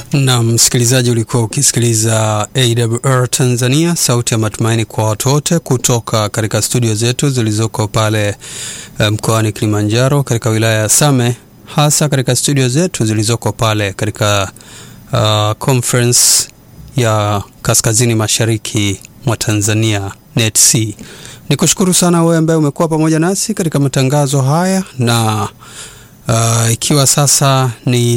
Na msikilizaji, ulikuwa ukisikiliza AWR Tanzania, sauti ya matumaini kwa watu wote, kutoka katika studio zetu zilizoko pale mkoani um, Kilimanjaro katika wilaya ya Same, hasa katika studio zetu zilizoko pale katika uh, conference ya kaskazini mashariki mwa Tanzania NETC. Nikushukuru sana wewe ambaye umekuwa pamoja nasi katika matangazo haya na Uh, ikiwa sasa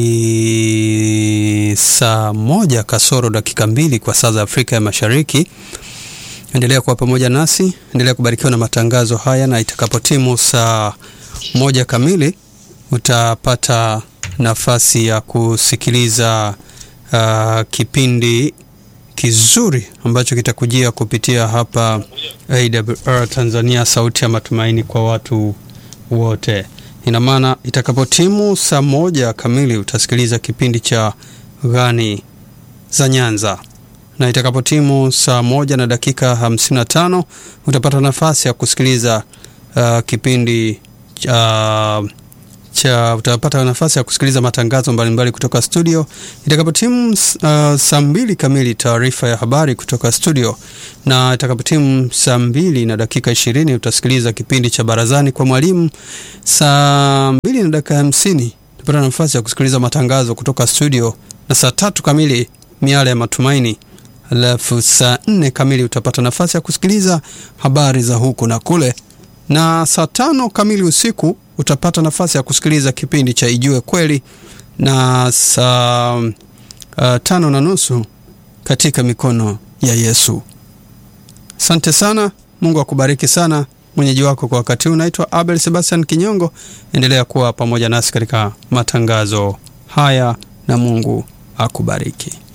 ni saa moja kasoro dakika mbili kwa saa za Afrika ya Mashariki, endelea kuwa pamoja nasi, endelea kubarikiwa na matangazo haya, na itakapotimu saa moja kamili utapata nafasi ya kusikiliza uh, kipindi kizuri ambacho kitakujia kupitia hapa AWR Tanzania, sauti ya matumaini kwa watu wote. Ina maana itakapotimu saa moja kamili utasikiliza kipindi cha Ghani za Nyanza, na itakapotimu saa moja na dakika 55 utapata nafasi ya kusikiliza uh, kipindi cha uh, cha utapata nafasi ya kusikiliza matangazo mbalimbali mbali kutoka studio. Itakapotimu uh, saa mbili kamili taarifa ya habari kutoka studio, na itakapotimu saa mbili na dakika ishirini utasikiliza kipindi cha barazani kwa mwalimu. Saa mbili na dakika hamsini utapata nafasi ya kusikiliza matangazo kutoka studio, na saa tatu kamili miale ya matumaini, alafu saa nne kamili utapata nafasi ya kusikiliza habari za huku na kule, na saa tano kamili usiku utapata nafasi ya kusikiliza kipindi cha Ijue Kweli, na saa uh, tano na nusu katika mikono ya Yesu. Asante sana, Mungu akubariki sana. Mwenyeji wako kwa wakati huu naitwa Abel Sebastian Kinyongo. Endelea kuwa pamoja nasi katika matangazo haya na Mungu akubariki.